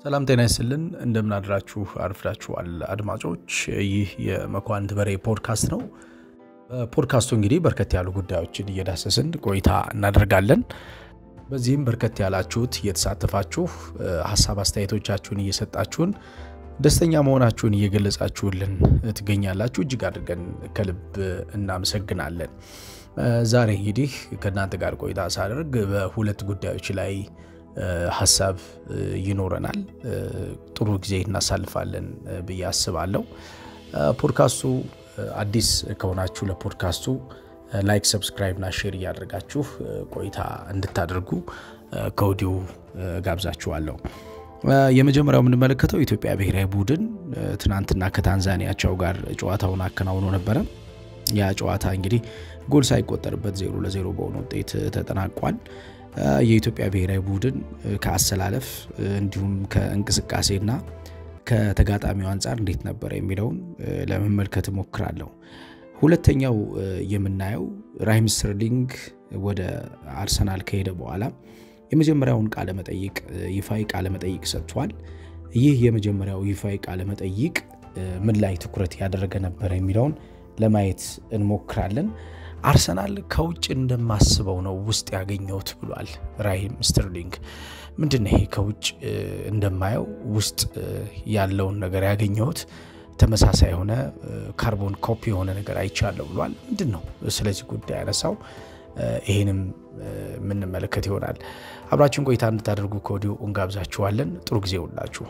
ሰላም ጤና ይስጥልን። እንደምናድራችሁ አርፍዳችኋል አድማጮች። ይህ የመኳንንት በሬ ፖድካስት ነው። በፖድካስቱ እንግዲህ በርከት ያሉ ጉዳዮችን እየዳሰስን ቆይታ እናደርጋለን። በዚህም በርከት ያላችሁት እየተሳተፋችሁ ሀሳብ አስተያየቶቻችሁን እየሰጣችሁን ደስተኛ መሆናችሁን እየገለጻችሁልን ትገኛላችሁ። እጅግ አድርገን ከልብ እናመሰግናለን። ዛሬ እንግዲህ ከእናንተ ጋር ቆይታ ሳደርግ በሁለት ጉዳዮች ላይ ሀሳብ ይኖረናል። ጥሩ ጊዜ እናሳልፋለን ብዬ አስባለሁ። ፖድካስቱ አዲስ ከሆናችሁ ለፖድካስቱ ላይክ፣ ሰብስክራይብ እና ሼር እያደረጋችሁ ቆይታ እንድታደርጉ ከወዲሁ ጋብዛችኋለሁ። የመጀመሪያው የምንመለከተው የኢትዮጵያ ብሔራዊ ቡድን ትናንትና ከታንዛኒያቸው ጋር ጨዋታውን አከናውኖ ነበረ። ያ ጨዋታ እንግዲህ ጎል ሳይቆጠርበት ዜሮ ለዜሮ በሆነ ውጤት ተጠናቋል። የኢትዮጵያ ብሔራዊ ቡድን ከአሰላለፍ እንዲሁም ከእንቅስቃሴና ከተጋጣሚው አንጻር እንዴት ነበረ የሚለውን ለመመልከት እሞክራለሁ። ሁለተኛው የምናየው ራሂም ስተርሊንግ ወደ አርሰናል ከሄደ በኋላ የመጀመሪያውን ቃለ መጠይቅ ይፋዊ ቃለ መጠይቅ ሰጥቷል። ይህ የመጀመሪያው ይፋዊ ቃለ መጠይቅ ምን ላይ ትኩረት ያደረገ ነበረ የሚለውን ለማየት እንሞክራለን። አርሰናል ከውጭ እንደማስበው ነው ውስጥ ያገኘሁት ብሏል ራሂም ስተርሊንግ። ምንድን ነው ይሄ ከውጭ እንደማየው ውስጥ ያለውን ነገር ያገኘሁት ተመሳሳይ የሆነ ካርቦን ኮፒ የሆነ ነገር አይቻለሁ ብሏል። ምንድን ነው ስለዚህ ጉዳይ ያነሳው? ይህንም የምንመለከት ይሆናል። አብራችን ቆይታ እንድታደርጉ ከወዲሁ እንጋብዛችኋለን። ጥሩ ጊዜ ውላችሁ።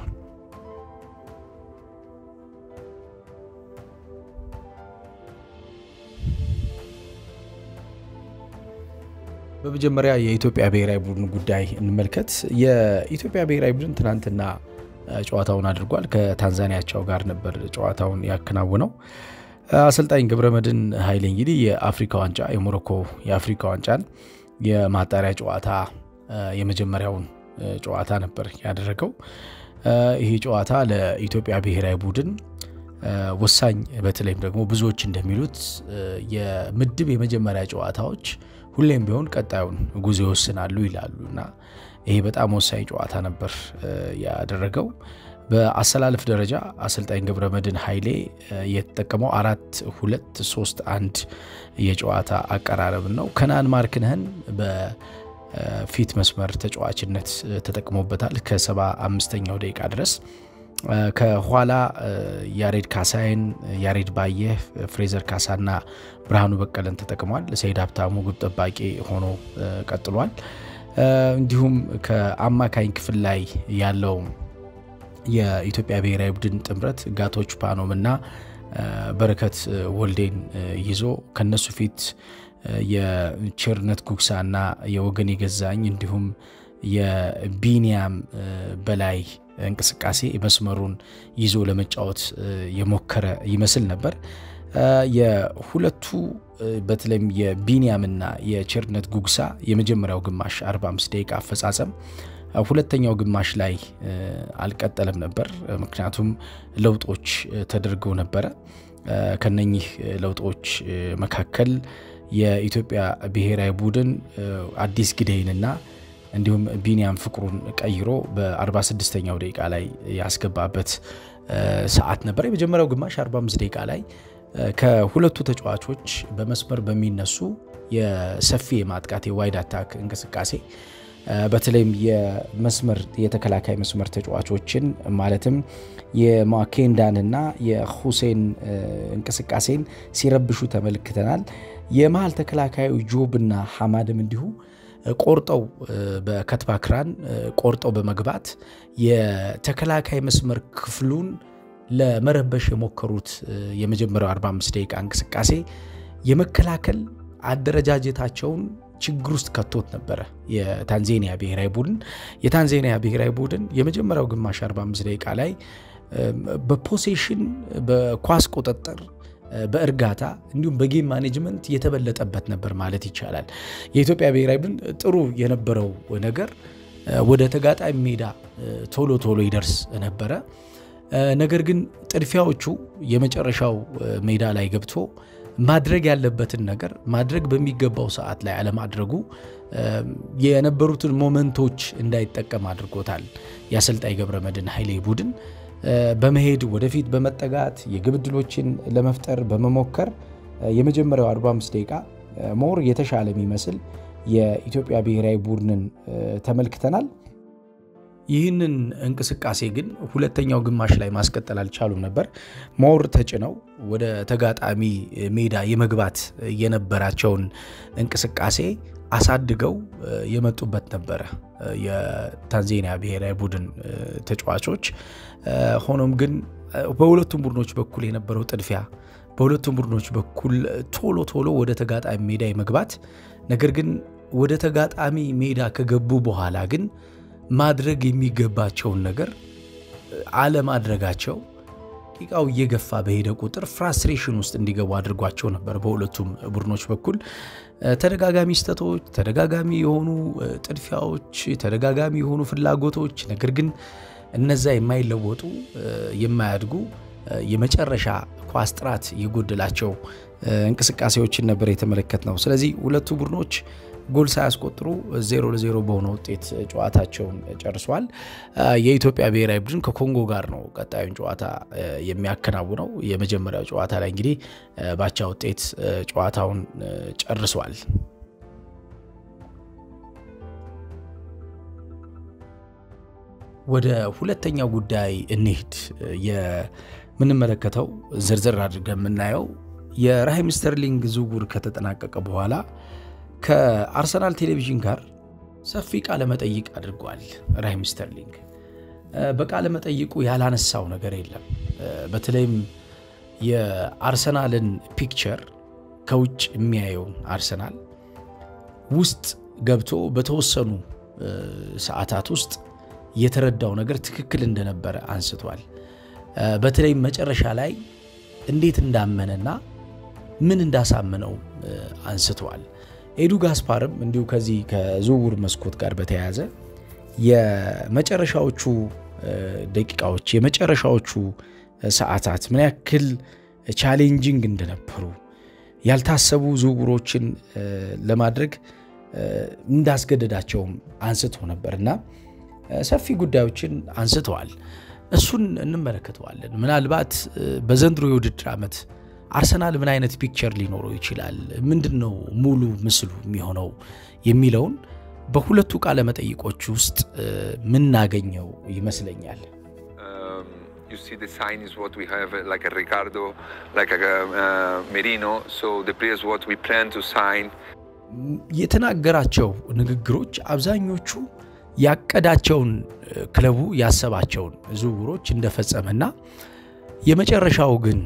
በመጀመሪያ የኢትዮጵያ ብሔራዊ ቡድን ጉዳይ እንመልከት። የኢትዮጵያ ብሔራዊ ቡድን ትናንትና ጨዋታውን አድርጓል። ከታንዛኒያቸው ጋር ነበር ጨዋታውን ያከናውነው። አሰልጣኝ ገብረመድህን ኃይሌ እንግዲህ የአፍሪካ ዋንጫ የሞሮኮ የአፍሪካ ዋንጫን የማጣሪያ ጨዋታ የመጀመሪያውን ጨዋታ ነበር ያደረገው። ይህ ጨዋታ ለኢትዮጵያ ብሔራዊ ቡድን ወሳኝ፣ በተለይም ደግሞ ብዙዎች እንደሚሉት የምድብ የመጀመሪያ ጨዋታዎች ሁሌም ቢሆን ቀጣዩን ጉዞ ይወስናሉ ይላሉ እና ይሄ በጣም ወሳኝ ጨዋታ ነበር ያደረገው። በአሰላለፍ ደረጃ አሰልጣኝ ገብረመድህን ኃይሌ የተጠቀመው አራት ሁለት ሶስት አንድ የጨዋታ አቀራረብን ነው። ከነአን ማርክነህን በፊት መስመር ተጫዋችነት ተጠቅሞበታል ከሰባ አምስተኛው ደቂቃ ድረስ። ከኋላ ያሬድ ካሳይን፣ ያሬድ ባየህ፣ ፍሬዘር ካሳና ብርሃኑ በቀለን ተጠቅሟል። ሰይድ ሀብታሙ ግብ ጠባቂ ሆኖ ቀጥሏል። እንዲሁም ከአማካኝ ክፍል ላይ ያለው የኢትዮጵያ ብሔራዊ ቡድን ጥምረት ጋቶች ፓኖም እና በረከት ወልዴን ይዞ ከነሱ ፊት የቸርነት ጉግሳና የወገን የገዛኝ እንዲሁም የቢኒያም በላይ እንቅስቃሴ መስመሩን ይዞ ለመጫወት የሞከረ ይመስል ነበር። የሁለቱ በተለይም የቢኒያምና የቸርነት ጉግሳ የመጀመሪያው ግማሽ 45 ደቂቃ አፈጻጸም ሁለተኛው ግማሽ ላይ አልቀጠለም ነበር። ምክንያቱም ለውጦች ተደርገው ነበረ። ከነኚህ ለውጦች መካከል የኢትዮጵያ ብሔራዊ ቡድን አዲስ ግደይንና እንዲሁም ቢኒያም ፍቅሩን ቀይሮ በ46ኛው ደቂቃ ላይ ያስገባበት ሰዓት ነበር። የመጀመሪያው ግማሽ 45 ደቂቃ ላይ ከሁለቱ ተጫዋቾች በመስመር በሚነሱ የሰፊ የማጥቃት የዋይድ አታክ እንቅስቃሴ በተለይም የመስመር የተከላካይ መስመር ተጫዋቾችን ማለትም የማኬንዳንና የሁሴን እንቅስቃሴን ሲረብሹ ተመልክተናል። የመሀል ተከላካዩ ጆብና ሐማድም እንዲሁ ቆርጠው በከትባክራን ቆርጠው በመግባት የተከላካይ መስመር ክፍሉን ለመረበሽ የሞከሩት የመጀመሪያው 45 ደቂቃ እንቅስቃሴ የመከላከል አደረጃጀታቸውን ችግር ውስጥ ከቶት ነበረ። የታንዛኒያ ብሔራዊ ቡድን የታንዛኒያ ብሔራዊ ቡድን የመጀመሪያው ግማሽ 45 ደቂቃ ላይ በፖሴሽን በኳስ ቁጥጥር በእርጋታ እንዲሁም በጌም ማኔጅመንት የተበለጠበት ነበር ማለት ይቻላል። የኢትዮጵያ ብሔራዊ ቡድን ጥሩ የነበረው ነገር ወደ ተጋጣሚ ሜዳ ቶሎ ቶሎ ይደርስ ነበረ። ነገር ግን ጥድፊያዎቹ የመጨረሻው ሜዳ ላይ ገብቶ ማድረግ ያለበትን ነገር ማድረግ በሚገባው ሰዓት ላይ አለማድረጉ የነበሩትን ሞመንቶች እንዳይጠቀም አድርጎታል። የአሰልጣኝ ገብረመድህን ኃይሌ ቡድን በመሄድ ወደፊት በመጠጋት የግብ ዕድሎችን ለመፍጠር በመሞከር የመጀመሪያው 45 ደቂቃ ሞር የተሻለ የሚመስል የኢትዮጵያ ብሔራዊ ቡድንን ተመልክተናል። ይህንን እንቅስቃሴ ግን ሁለተኛው ግማሽ ላይ ማስቀጠል አልቻሉም ነበር። ሞር ተጭነው ወደ ተጋጣሚ ሜዳ የመግባት የነበራቸውን እንቅስቃሴ አሳድገው የመጡበት ነበረ የታንዛኒያ ብሔራዊ ቡድን ተጫዋቾች። ሆኖም ግን በሁለቱም ቡድኖች በኩል የነበረው ጥድፊያ፣ በሁለቱም ቡድኖች በኩል ቶሎ ቶሎ ወደ ተጋጣሚ ሜዳ የመግባት ነገር ግን ወደ ተጋጣሚ ሜዳ ከገቡ በኋላ ግን ማድረግ የሚገባቸውን ነገር አለማድረጋቸው ደቂቃው እየገፋ በሄደ ቁጥር ፍራስትሬሽን ውስጥ እንዲገቡ አድርጓቸው ነበር። በሁለቱም ቡድኖች በኩል ተደጋጋሚ ስህተቶች፣ ተደጋጋሚ የሆኑ ጥድፊያዎች፣ ተደጋጋሚ የሆኑ ፍላጎቶች ነገር ግን እነዛ የማይለወጡ የማያድጉ የመጨረሻ ኳስ ጥራት የጎደላቸው እንቅስቃሴዎችን ነበር የተመለከት ነው። ስለዚህ ሁለቱ ቡድኖች ጎል ሳያስቆጥሩ ዜሮ ለዜሮ በሆነ ውጤት ጨዋታቸውን ጨርሷል። የኢትዮጵያ ብሔራዊ ቡድን ከኮንጎ ጋር ነው ቀጣዩን ጨዋታ የሚያከናውነው። የመጀመሪያው ጨዋታ ላይ እንግዲህ ባቻ ውጤት ጨዋታውን ጨርሷል። ወደ ሁለተኛው ጉዳይ እንሂድ። የምንመለከተው ዝርዝር አድርገን የምናየው የራሂም ስተርሊንግ ዝውውር ከተጠናቀቀ በኋላ ከአርሰናል ቴሌቪዥን ጋር ሰፊ ቃለ መጠይቅ አድርጓል። ራሂም ስተርሊንግ በቃለ መጠይቁ ያላነሳው ነገር የለም። በተለይም የአርሰናልን ፒክቸር ከውጭ የሚያየውን አርሰናል ውስጥ ገብቶ በተወሰኑ ሰዓታት ውስጥ የተረዳው ነገር ትክክል እንደነበረ አንስቷል። በተለይም መጨረሻ ላይ እንዴት እንዳመነና ምን እንዳሳመነው አንስተዋል። ኤዱ ጋስፓርም እንዲሁ ከዚህ ከዝውውር መስኮት ጋር በተያያዘ የመጨረሻዎቹ ደቂቃዎች የመጨረሻዎቹ ሰዓታት ምን ያክል ቻሌንጂንግ እንደነበሩ ያልታሰቡ ዝውውሮችን ለማድረግ እንዳስገደዳቸውም አንስቶ ነበር እና ሰፊ ጉዳዮችን አንስተዋል። እሱን እንመለከተዋለን። ምናልባት በዘንድሮ የውድድር ዓመት አርሰናል ምን አይነት ፒክቸር ሊኖረው ይችላል፣ ምንድን ነው ሙሉ ምስሉ የሚሆነው የሚለውን በሁለቱ ቃለ መጠይቆች ውስጥ ምናገኘው ይመስለኛል። you see the sign is what we have uh, like a Ricardo, like a uh, Merino. So the players what we plan to sign. የተናገራቸው ንግግሮች አብዛኞቹ ያቀዳቸውን ክለቡ ያሰባቸውን ዝውውሮች እንደፈጸመና የመጨረሻው ግን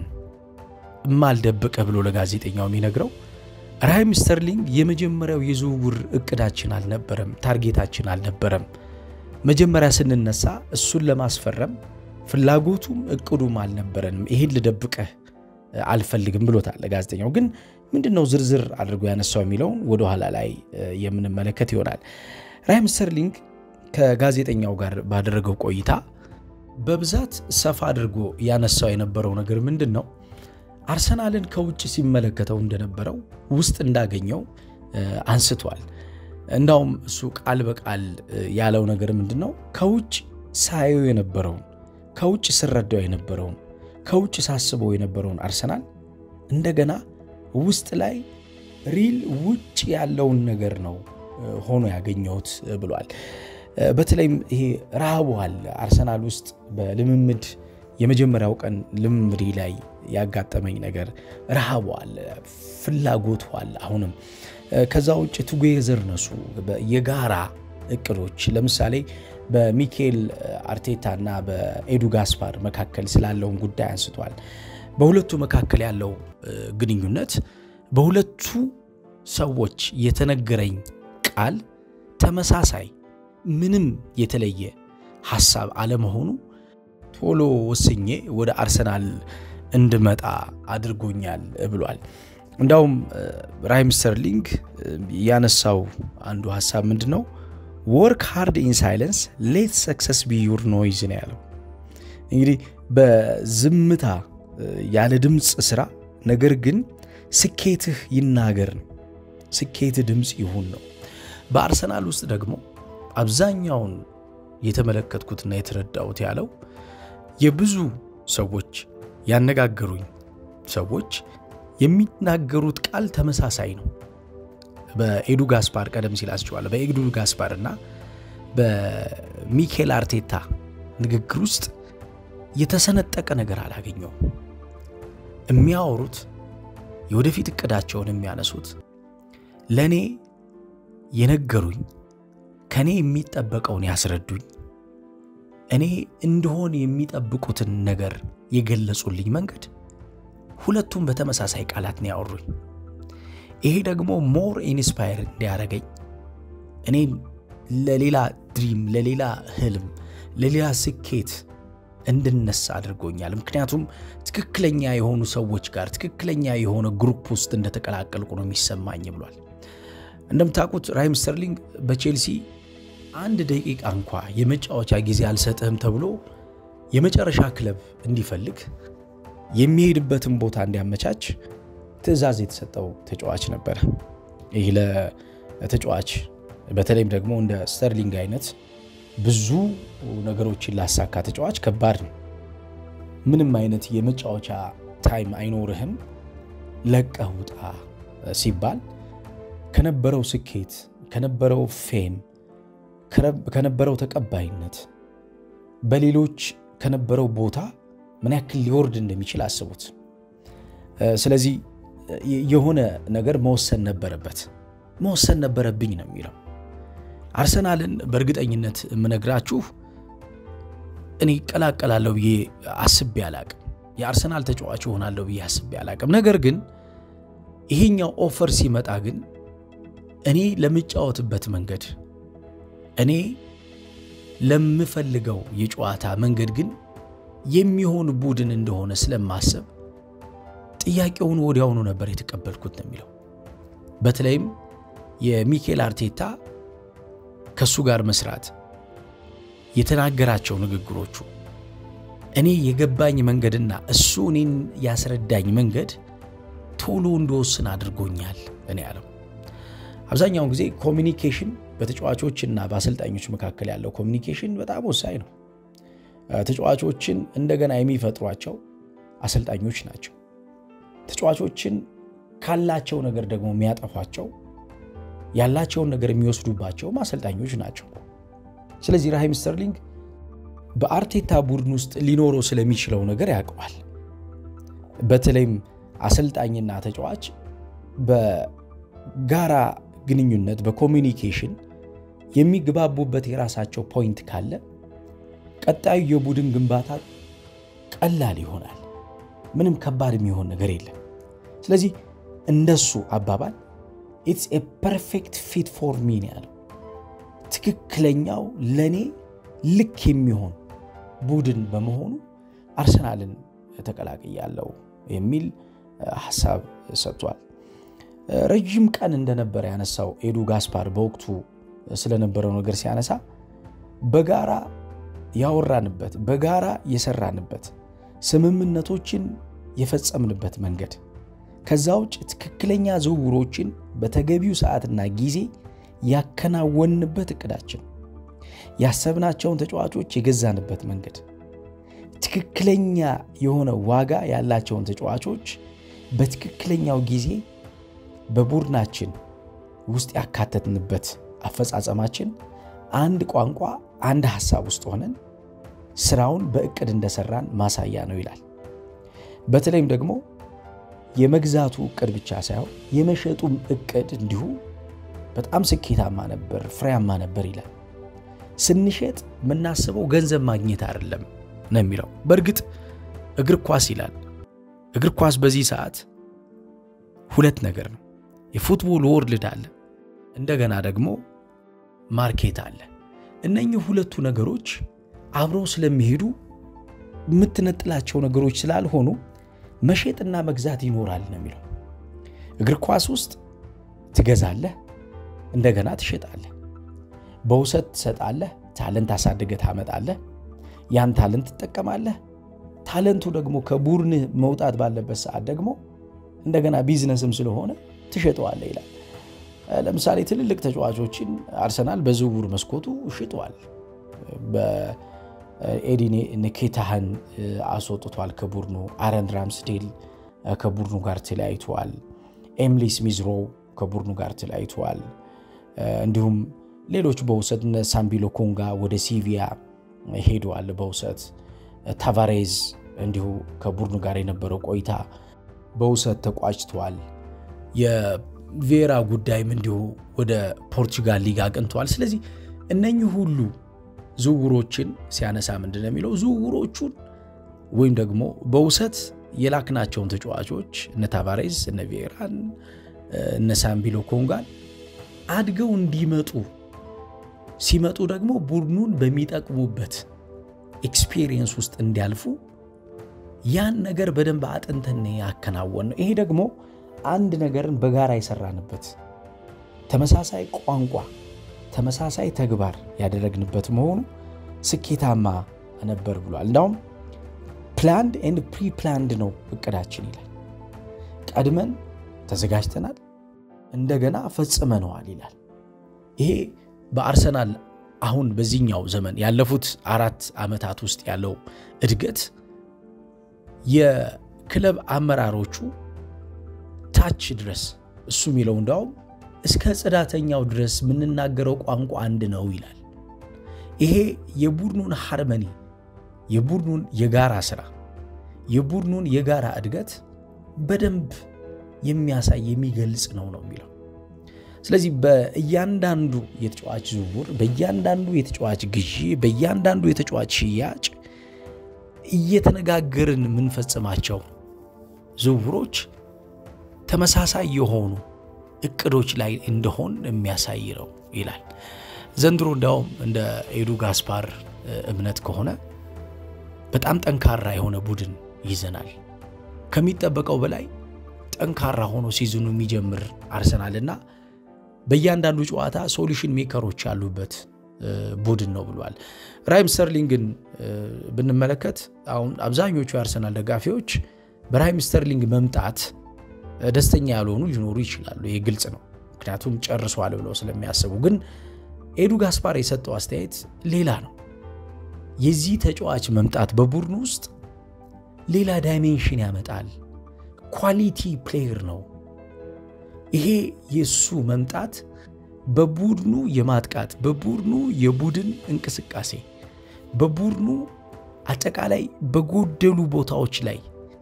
እማልደብቀ ብሎ ለጋዜጠኛው የሚነግረው ራሂም ስተርሊንግ የመጀመሪያው የዝውውር እቅዳችን አልነበረም፣ ታርጌታችን አልነበረም። መጀመሪያ ስንነሳ እሱን ለማስፈረም ፍላጎቱም እቅዱም አልነበረንም። ይሄን ልደብቀህ አልፈልግም ብሎታል ለጋዜጠኛው። ግን ምንድን ነው ዝርዝር አድርጎ ያነሳው የሚለውን ወደኋላ ላይ የምንመለከት ይሆናል። ራሂም ስተርሊንግ ከጋዜጠኛው ጋር ባደረገው ቆይታ በብዛት ሰፋ አድርጎ ያነሳው የነበረው ነገር ምንድን ነው? አርሰናልን ከውጭ ሲመለከተው እንደነበረው ውስጥ እንዳገኘው አንስቷል። እንዳውም እሱ ቃል በቃል ያለው ነገር ምንድን ነው? ከውጭ ሳየው የነበረውን ከውጭ ስረዳው የነበረውን ከውጭ ሳስበው የነበረውን አርሰናል እንደገና ውስጥ ላይ ሪል ውጭ ያለውን ነገር ነው ሆኖ ያገኘሁት ብሏል። በተለይም ይሄ ረሃቡ አለ አርሰናል ውስጥ በልምምድ የመጀመሪያው ቀን ልምምድ ላይ ያጋጠመኝ ነገር ረሃቡ አለ፣ ፍላጎቱ አለ። አሁንም ከዛ ውጭ ቱጌዘር ነሱ የጋራ እቅዶች ለምሳሌ በሚኬል አርቴታ እና በኤዱ ጋስፓር መካከል ስላለውን ጉዳይ አንስቷል። በሁለቱ መካከል ያለው ግንኙነት በሁለቱ ሰዎች የተነገረኝ ቃል ተመሳሳይ ምንም የተለየ ሀሳብ አለመሆኑ ቶሎ ወስኜ ወደ አርሰናል እንድመጣ አድርጎኛል ብሏል። እንዳውም ራሂም ስተርሊንግ ያነሳው አንዱ ሀሳብ ምንድን ነው? ወርክ ሃርድ ኢን ሳይለንስ ሌት ሰክሰስ ቢ ዩር ኖይዝ ነው ያለው። እንግዲህ በዝምታ ያለ ድምፅ ስራ፣ ነገር ግን ስኬትህ ይናገር ነው። ስኬትህ ድምፅ ይሁን ነው። በአርሰናል ውስጥ ደግሞ አብዛኛውን የተመለከትኩትና የተረዳሁት ያለው የብዙ ሰዎች ያነጋገሩኝ ሰዎች የሚናገሩት ቃል ተመሳሳይ ነው። በኤዱ ጋስፓር ቀደም ሲል አስቸዋለሁ። በኤዱ ጋስፓር እና በሚኬል አርቴታ ንግግር ውስጥ የተሰነጠቀ ነገር አላገኘውም። የሚያወሩት የወደፊት እቅዳቸውን የሚያነሱት ለእኔ የነገሩኝ ከእኔ የሚጠበቀውን ያስረዱኝ እኔ እንደሆን የሚጠብቁትን ነገር የገለጹልኝ መንገድ ሁለቱም በተመሳሳይ ቃላት ነው ያወሩኝ። ይሄ ደግሞ ሞር ኢንስፓየር እንዲያደረገኝ እኔም ለሌላ ድሪም፣ ለሌላ ህልም፣ ለሌላ ስኬት እንድነሳ አድርጎኛል። ምክንያቱም ትክክለኛ የሆኑ ሰዎች ጋር ትክክለኛ የሆነ ግሩፕ ውስጥ እንደተቀላቀልኩ ነው የሚሰማኝ ብሏል። እንደምታውቁት ራሂም ስተርሊንግ በቼልሲ አንድ ደቂቃ እንኳ የመጫወቻ ጊዜ አልሰጥህም ተብሎ የመጨረሻ ክለብ እንዲፈልግ የሚሄድበትን ቦታ እንዲያመቻች ትዕዛዝ የተሰጠው ተጫዋች ነበረ። ይህ ለተጫዋች በተለይም ደግሞ እንደ ስተርሊንግ አይነት ብዙ ነገሮችን ላሳካ ተጫዋች ከባድ ነው። ምንም አይነት የመጫወቻ ታይም አይኖርህም፣ ለቀህ ውጣ ሲባል ከነበረው ስኬት ከነበረው ፌም ከነበረው ተቀባይነት በሌሎች ከነበረው ቦታ ምን ያክል ሊወርድ እንደሚችል አስቡት። ስለዚህ የሆነ ነገር መወሰን ነበረበት፣ መወሰን ነበረብኝ ነው የሚለው። አርሰናልን በእርግጠኝነት የምነግራችሁ እኔ እቀላቀላለሁ ብዬ አስቤ አላቅም። የአርሰናል ተጫዋች እሆናለሁ ብዬ አስቤ አላቅም። ነገር ግን ይሄኛው ኦፈር ሲመጣ ግን እኔ ለምጫወትበት መንገድ እኔ ለምፈልገው የጨዋታ መንገድ ግን የሚሆን ቡድን እንደሆነ ስለማሰብ ጥያቄውን ወዲያውኑ ነበር የተቀበልኩት ነው የሚለው። በተለይም የሚኬል አርቴታ ከእሱ ጋር መስራት የተናገራቸው ንግግሮቹ እኔ የገባኝ መንገድና እሱ እኔን ያስረዳኝ መንገድ ቶሎ እንደወስን አድርጎኛል እኔ ያለው። አብዛኛውን ጊዜ ኮሚኒኬሽን በተጫዋቾችና በአሰልጣኞች መካከል ያለው ኮሚኒኬሽን በጣም ወሳኝ ነው። ተጫዋቾችን እንደገና የሚፈጥሯቸው አሰልጣኞች ናቸው። ተጫዋቾችን ካላቸው ነገር ደግሞ የሚያጠፏቸው ያላቸውን ነገር የሚወስዱባቸውም አሰልጣኞች ናቸው። ስለዚህ ራሂም ስተርሊንግ በአርቴታ ቡድን ውስጥ ሊኖረው ስለሚችለው ነገር ያውቀዋል። በተለይም አሰልጣኝና ተጫዋች በጋራ ግንኙነት በኮሚኒኬሽን የሚግባቡበት የራሳቸው ፖይንት ካለ ቀጣዩ የቡድን ግንባታ ቀላል ይሆናል። ምንም ከባድ የሚሆን ነገር የለም። ስለዚህ እንደሱ አባባል ኢትስ ኤ ፐርፌክት ፊት ፎር ሚ ነው ያለው። ትክክለኛው ለእኔ ልክ የሚሆን ቡድን በመሆኑ አርሰናልን ተቀላቅያለሁ የሚል ሀሳብ ሰጥቷል። ረዥም ቀን እንደነበረ ያነሳው ኤዱ ጋስፓር በወቅቱ ስለነበረው ነገር ሲያነሳ በጋራ ያወራንበት በጋራ የሰራንበት ስምምነቶችን የፈጸምንበት መንገድ ከዛ ውጭ ትክክለኛ ዝውውሮችን በተገቢው ሰዓትና ጊዜ ያከናወንበት እቅዳችን ያሰብናቸውን ተጫዋቾች የገዛንበት መንገድ ትክክለኛ የሆነ ዋጋ ያላቸውን ተጫዋቾች በትክክለኛው ጊዜ በቡድናችን ውስጥ ያካተትንበት አፈጻጸማችን አንድ ቋንቋ፣ አንድ ሀሳብ ውስጥ ሆነን ስራውን በእቅድ እንደሰራን ማሳያ ነው ይላል። በተለይም ደግሞ የመግዛቱ እቅድ ብቻ ሳይሆን የመሸጡም እቅድ እንዲሁ በጣም ስኬታማ ነበር፣ ፍሬያማ ነበር ይላል። ስንሸጥ የምናስበው ገንዘብ ማግኘት አይደለም ነው የሚለው። በእርግጥ እግር ኳስ ይላል። እግር ኳስ በዚህ ሰዓት ሁለት ነገር ነው። የፉትቦል ወርልድ አለ፣ እንደገና ደግሞ ማርኬት አለ። እነኚህ ሁለቱ ነገሮች አብረው ስለሚሄዱ የምትነጥላቸው ነገሮች ስላልሆኑ መሸጥና መግዛት ይኖራል ነው የሚለው። እግር ኳስ ውስጥ ትገዛለህ፣ እንደገና ትሸጣለህ። በውሰት ትሰጣለህ፣ ታለንት አሳድገህ ታመጣለህ። ያን ታለንት ትጠቀማለህ። ታለንቱ ደግሞ ከቡድንህ መውጣት ባለበት ሰዓት ደግሞ እንደገና ቢዝነስም ስለሆነ ትሸጠዋለ ይላል። ለምሳሌ ትልልቅ ተጫዋቾችን አርሰናል በዝውውር መስኮቱ ሽጧል። በኤዲን ንኬታህን አስወጥቷል ከቡድኑ። አረን ራምስዴል ከቡድኑ ጋር ተለያይተዋል። ኤምሊ ስሚዝሮ ከቡድኑ ጋር ተለያይተዋል። እንዲሁም ሌሎች በውሰት እነ ሳምቢሎ ኮንጋ ወደ ሲቪያ ሄደዋል በውሰት ታቫሬዝ እንዲሁ ከቡድኑ ጋር የነበረው ቆይታ በውሰት ተቋጭተዋል። የቬራ ጉዳይም እንዲሁ ወደ ፖርቹጋል ሊግ አቅንተዋል። ስለዚህ እነኚህ ሁሉ ዝውውሮችን ሲያነሳ ምንድን ነው የሚለው ዝውውሮቹን ወይም ደግሞ በውሰት የላክናቸውን ተጫዋቾች እነ ታቫሬዝ፣ እነ ቬራን፣ እነ ሳምቢሎ ኮንጋን አድገው እንዲመጡ ሲመጡ ደግሞ ቡድኑን በሚጠቅሙበት ኤክስፒሪየንስ ውስጥ እንዲያልፉ ያን ነገር በደንብ አጥንተን ያከናወን ነው። ይሄ ደግሞ አንድ ነገርን በጋራ የሰራንበት ተመሳሳይ ቋንቋ፣ ተመሳሳይ ተግባር ያደረግንበት መሆኑ ስኬታማ ነበር ብሏል። እንዳውም ፕላንድ ኤንድ ፕሪ ፕላንድ ነው እቅዳችን ይላል። ቀድመን ተዘጋጅተናል፣ እንደገና ፈጽመነዋል ይላል። ይሄ በአርሰናል አሁን በዚህኛው ዘመን ያለፉት አራት ዓመታት ውስጥ ያለው እድገት የክለብ አመራሮቹ ታች ድረስ እሱ የሚለው እንዳውም እስከ ጽዳተኛው ድረስ የምንናገረው ቋንቋ አንድ ነው ይላል። ይሄ የቡድኑን ሃርመኒ፣ የቡድኑን የጋራ ስራ፣ የቡድኑን የጋራ እድገት በደንብ የሚያሳይ የሚገልጽ ነው ነው የሚለው ስለዚህ በእያንዳንዱ የተጫዋች ዝውውር፣ በእያንዳንዱ የተጫዋች ግዢ፣ በእያንዳንዱ የተጫዋች ሽያጭ እየተነጋገርን የምንፈጽማቸው ዝውውሮች ተመሳሳይ የሆኑ እቅዶች ላይ እንደሆን የሚያሳይ ነው ይላል። ዘንድሮ እንዲያውም እንደ ኤዱ ጋስፓር እምነት ከሆነ በጣም ጠንካራ የሆነ ቡድን ይዘናል። ከሚጠበቀው በላይ ጠንካራ ሆኖ ሲዝኑ የሚጀምር አርሰናልና በእያንዳንዱ ጨዋታ ሶሉሽን ሜከሮች ያሉበት ቡድን ነው ብሏል። ራሂም ስተርሊንግን ብንመለከት አሁን አብዛኞቹ የአርሰናል ደጋፊዎች በራሂም ስተርሊንግ መምጣት ደስተኛ ያልሆኑ ሊኖሩ ይችላሉ። ይህ ግልጽ ነው፣ ምክንያቱም ጨርሷል ብለው ስለሚያስቡ። ግን ኤዱ ጋስፓር የሰጠው አስተያየት ሌላ ነው። የዚህ ተጫዋች መምጣት በቡድኑ ውስጥ ሌላ ዳይሜንሽን ያመጣል። ኳሊቲ ፕሌየር ነው። ይሄ የእሱ መምጣት በቡድኑ የማጥቃት በቡድኑ የቡድን እንቅስቃሴ በቡድኑ አጠቃላይ በጎደሉ ቦታዎች ላይ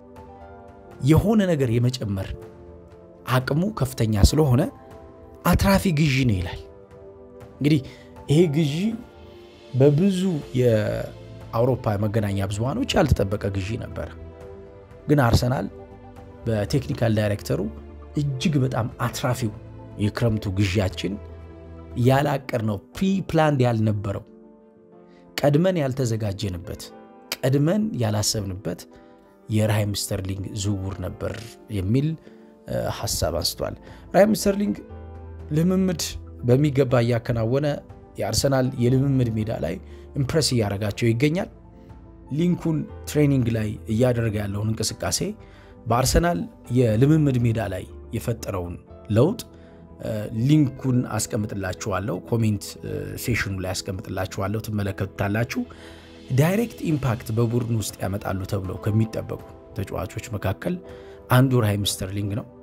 የሆነ ነገር የመጨመር አቅሙ ከፍተኛ ስለሆነ አትራፊ ግዢ ነው ይላል። እንግዲህ ይሄ ግዢ በብዙ የአውሮፓ መገናኛ ብዙሃኖች ያልተጠበቀ ግዢ ነበረ። ግን አርሰናል በቴክኒካል ዳይሬክተሩ እጅግ በጣም አትራፊው የክረምቱ ግዢያችን ያላቀር ነው ፕሪ ፕላንድ ያልነበረው ቀድመን ያልተዘጋጀንበት ቀድመን ያላሰብንበት የራሂም ስተርሊንግ ዝውውር ነበር የሚል ሀሳብ አንስቷል። ራሂም ስተርሊንግ ልምምድ በሚገባ እያከናወነ የአርሰናል የልምምድ ሜዳ ላይ ኢምፕረስ እያደረጋቸው ይገኛል። ሊንኩን ትሬኒንግ ላይ እያደረገ ያለውን እንቅስቃሴ በአርሰናል የልምምድ ሜዳ ላይ የፈጠረውን ለውጥ ሊንኩን አስቀምጥላችኋለሁ፣ ኮሜንት ሴሽኑ ላይ አስቀምጥላችኋለሁ፣ ትመለከቱታላችሁ። ዳይሬክት ኢምፓክት በቡድን ውስጥ ያመጣሉ ተብለው ከሚጠበቁ ተጫዋቾች መካከል አንዱ ራሂም ስተርሊንግ ነው።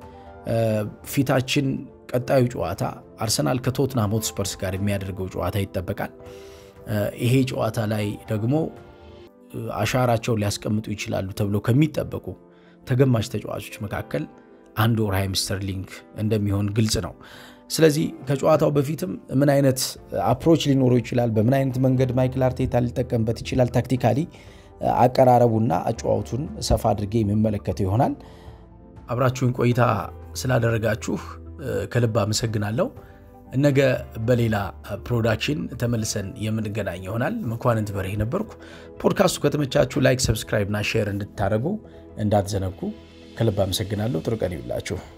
ፊታችን ቀጣዩ ጨዋታ አርሰናል ከቶትናም ሆትስፐርስ ጋር የሚያደርገው ጨዋታ ይጠበቃል። ይሄ ጨዋታ ላይ ደግሞ አሻራቸውን ሊያስቀምጡ ይችላሉ ተብለው ከሚጠበቁ ተገማች ተጫዋቾች መካከል አንዱ ራሂም ስተርሊንግ እንደሚሆን ግልጽ ነው። ስለዚህ ከጨዋታው በፊትም ምን አይነት አፕሮች ሊኖረው ይችላል፣ በምን አይነት መንገድ ማይክል አርቴታ ሊጠቀምበት ይችላል፣ ታክቲካሊ አቀራረቡና አጨዋወቱን ሰፋ አድርጌ የሚመለከተው ይሆናል። አብራችሁን ቆይታ ስላደረጋችሁ ከልብ አመሰግናለሁ። ነገ በሌላ ፕሮዳክሽን ተመልሰን የምንገናኝ ይሆናል። መኳንንት በርሄ ነበርኩ። ፖድካስቱ ከተመቻችሁ ላይክ፣ ሰብስክራይብ እና ሼር እንድታደርጉ እንዳትዘነጉ። ከልብ አመሰግናለሁ። ጥሩ ቀን ይውላችሁ።